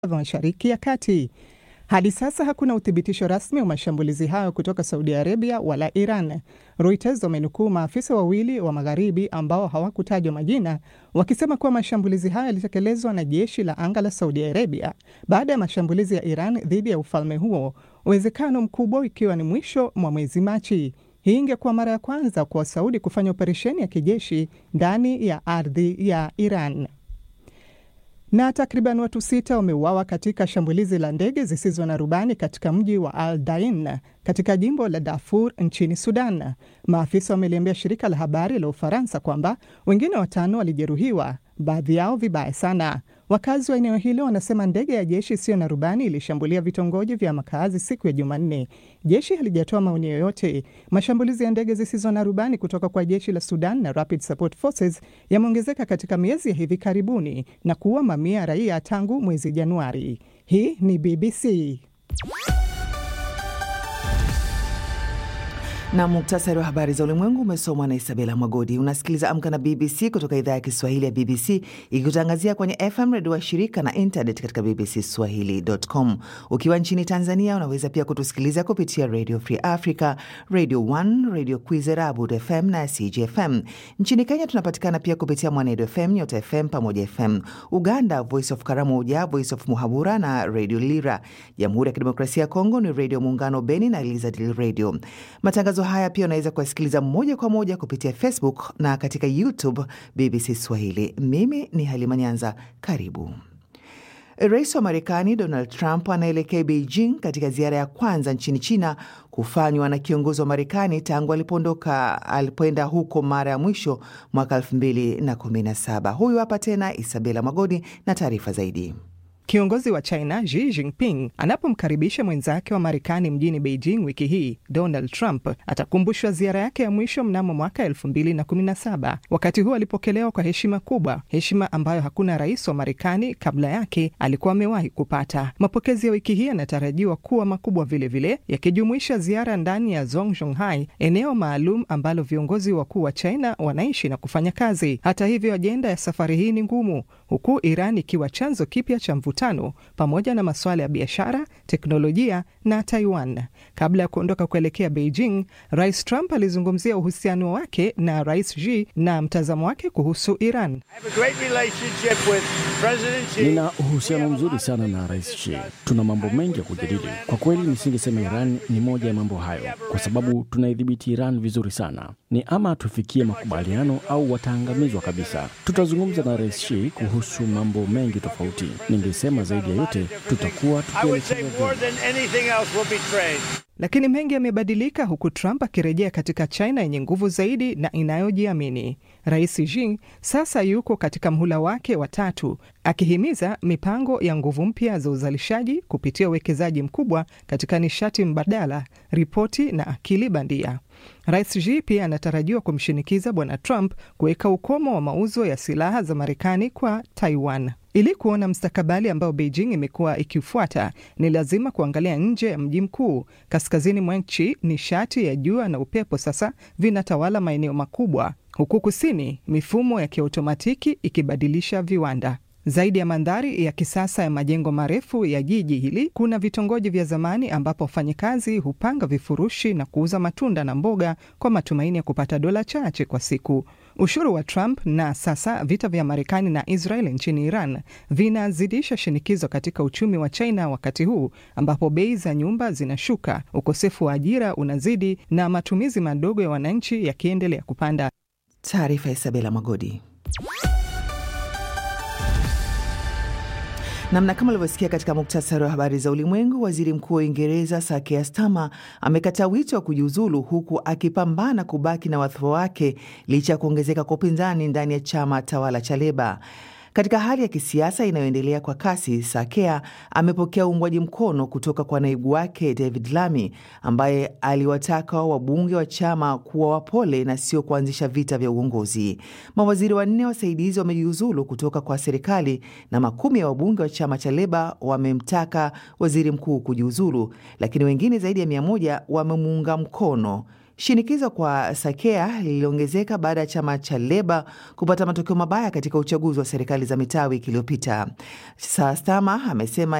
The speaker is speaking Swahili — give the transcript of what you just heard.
vya Mashariki ya Kati. Hadi sasa hakuna uthibitisho rasmi wa mashambulizi hayo kutoka Saudi Arabia wala Iran. Reuters wamenukuu maafisa wawili wa magharibi ambao hawakutajwa majina wakisema kuwa mashambulizi hayo yalitekelezwa na jeshi la anga la Saudi Arabia baada ya mashambulizi ya Iran dhidi ya ufalme huo, uwezekano mkubwa ikiwa ni mwisho mwa mwezi Machi. Hii ingekuwa mara ya kwanza kwa Saudi kufanya operesheni ya kijeshi ndani ya ardhi ya Iran na takriban watu sita wameuawa katika shambulizi la ndege zisizo na rubani katika mji wa Al Dain katika jimbo la Darfur nchini Sudan. Maafisa wameliambia shirika la habari la Ufaransa kwamba wengine watano walijeruhiwa, baadhi yao vibaya sana. Wakazi wa eneo hilo wanasema ndege ya jeshi isiyo na rubani ilishambulia vitongoji vya makazi siku ya Jumanne. Jeshi halijatoa maoni yoyote. Mashambulizi ya ndege zisizo na rubani kutoka kwa jeshi la Sudan na Rapid Support Forces yameongezeka katika miezi ya hivi karibuni na kuua mamia ya raia tangu mwezi Januari. Hii ni BBC. na muktasari wa habari za ulimwengu umesomwa na Isabela Mwagodi. Unasikiliza Amka na BBC kutoka idhaa ya Kiswahili ya BBC ikikutangazia kwenye FM redio wa shirika na internet katika BBC Swahili.com. Ukiwa nchini Tanzania unaweza pia kutusikiliza kupitia Radio Free Africa, Radio 1, Radio Kwizera, Abud FM na CGFM. Nchini Kenya tunapatikana pia kupitia Mwanedo FM, Nyota FM pamoja FM. Uganda, Voice of Karamoja, Voice of Muhabura na Radio Lira. Jamhuri ya Kidemokrasia ya Kongo ni Radio Muungano Beni na Elizadil Radio. Matangazo haya pia unaweza kuyasikiliza moja kwa moja kupitia Facebook na katika YouTube BBC Swahili. Mimi ni Halima Nyanza, karibu. Rais wa Marekani Donald Trump anaelekea Beijing katika ziara ya kwanza nchini China kufanywa na kiongozi wa Marekani tangu alipoondoka alipoenda huko mara ya mwisho mwaka 2017. Huyu hapa tena Isabela Magodi na taarifa zaidi. Kiongozi wa China Xi Jinping anapomkaribisha mwenzake wa Marekani mjini Beijing wiki hii, Donald Trump atakumbushwa ziara yake ya mwisho mnamo mwaka 2017. Wakati huo alipokelewa kwa heshima kubwa, heshima ambayo hakuna rais wa Marekani kabla yake alikuwa amewahi kupata. Mapokezi ya wiki hii yanatarajiwa kuwa makubwa vilevile, yakijumuisha ziara ndani ya Zhongzhonghai, eneo maalum ambalo viongozi wakuu wa China wanaishi na kufanya kazi. Hata hivyo, ajenda ya safari hii ni ngumu, huku Iran ikiwa chanzo kipya cha mvutano pamoja na masuala ya biashara, teknolojia na Taiwan. Kabla ya kuondoka kuelekea Beijing, Rais Trump alizungumzia uhusiano wake na Rais Xi na mtazamo wake kuhusu Iran. Nina uhusiano mzuri sana na Rais Xi, tuna mambo mengi ya kujadili. Kwa kweli, nisingesema Iran ni moja ya mambo hayo, kwa sababu tunaidhibiti Iran vizuri sana. Ni ama tufikie makubaliano au wataangamizwa kabisa. Tutazungumza na Rais Xi kuhusu mambo mengi tofauti. Ningesema zaidi ya yote tutakuwa tukielekea lakini mengi yamebadilika huku Trump akirejea katika China yenye nguvu zaidi na inayojiamini. Rais Xi sasa yuko katika mhula wake wa tatu, akihimiza mipango ya nguvu mpya za uzalishaji kupitia uwekezaji mkubwa katika nishati mbadala, ripoti na akili bandia. Rais Xi pia anatarajiwa kumshinikiza Bwana Trump kuweka ukomo wa mauzo ya silaha za Marekani kwa Taiwan. Ili kuona mstakabali ambao Beijing imekuwa ikifuata, ni lazima kuangalia nje ya mji mkuu. Kaskazini mwa nchi, nishati ya jua na upepo sasa vinatawala maeneo makubwa, huku kusini, mifumo ya kiautomatiki ikibadilisha viwanda. Zaidi ya mandhari ya kisasa ya majengo marefu ya jiji hili, kuna vitongoji vya zamani ambapo wafanyakazi hupanga vifurushi na kuuza matunda na mboga kwa matumaini ya kupata dola chache kwa siku. Ushuru wa Trump na sasa vita vya Marekani na Israel nchini Iran vinazidisha shinikizo katika uchumi wa China, wakati huu ambapo bei za nyumba zinashuka, ukosefu wa ajira unazidi na matumizi madogo ya wananchi yakiendelea kupanda. Taarifa ya Isabela Magodi. Namna kama ulivyosikia katika muktasari wa habari za ulimwengu, waziri mkuu wa Uingereza Sir Keir Starmer amekataa wito wa kujiuzulu huku akipambana kubaki na wadhifa wake licha ya kuongezeka kwa upinzani ndani ya chama tawala cha Leba. Katika hali ya kisiasa inayoendelea kwa kasi, Sakea amepokea uungwaji mkono kutoka kwa naibu wake David Lammy ambaye aliwataka wabunge wa chama kuwa wapole na sio kuanzisha vita vya uongozi. Mawaziri wanne wasaidizi wamejiuzulu kutoka kwa serikali na makumi ya wabunge wa chama cha Leba wamemtaka waziri mkuu kujiuzulu, lakini wengine zaidi ya mia moja wamemuunga mkono. Shinikizo kwa Sakea liliongezeka baada ya chama cha Leba kupata matokeo mabaya katika uchaguzi wa serikali za mitaa wiki iliyopita. Sastama amesema